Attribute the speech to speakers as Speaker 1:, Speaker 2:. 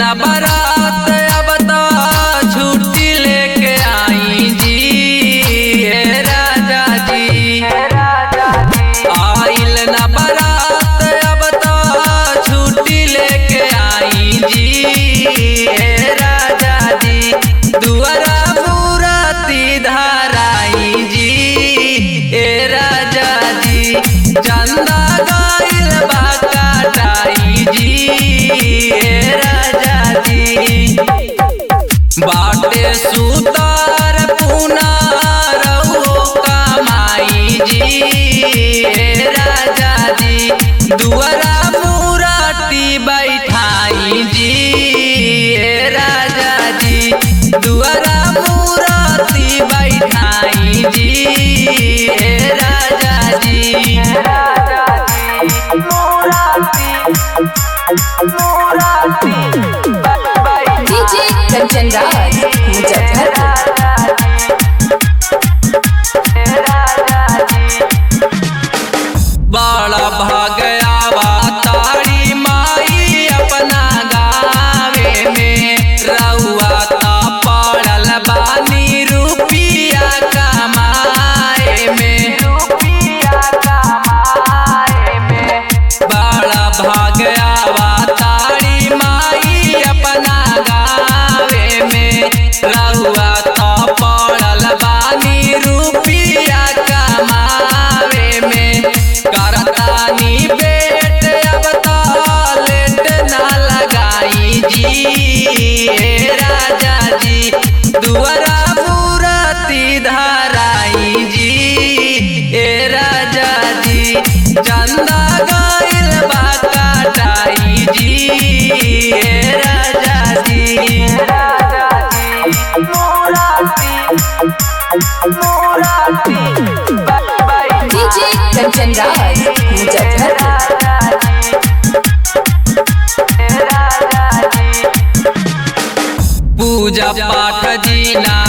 Speaker 1: ना बारात अब तो छुट्टी लेके आई जी हे राजा जी आइल ना बारात अब तो छुट्टी लेके आई जी हे राजा जी दुआरा मूरती धराई जी हे राजा जी चंदा गाइल बा काटाई जी हे राजा जी बाटे सुतार पुनारहो कमाई जी हे राजा जी दुआरा मुराटी बैठाई जी हे राजा जी दुआरा मुराटी बैठाई जी हे राजा जी
Speaker 2: डीजे कंचन राज मुजफ्फरपुर
Speaker 1: बड़ा भगयावा तारी माई अपना गावे में रउआ ता पड़ल बानी रुपिया कमाए में बड़ा भगयावा तारी माई अपना गावे में रउआ ता पड़ल बानी रुपिया कमावे में करतानी बेट अब तो लेट ना लगाई जी हे राजा जी दुआरा मूरती धराई जी हे राजा जी चंदा गाइल बा काटाई जी हे राजा जी
Speaker 2: डीजे कंचन राज मुजफ्फरपुर
Speaker 1: पूजा पाठ जीना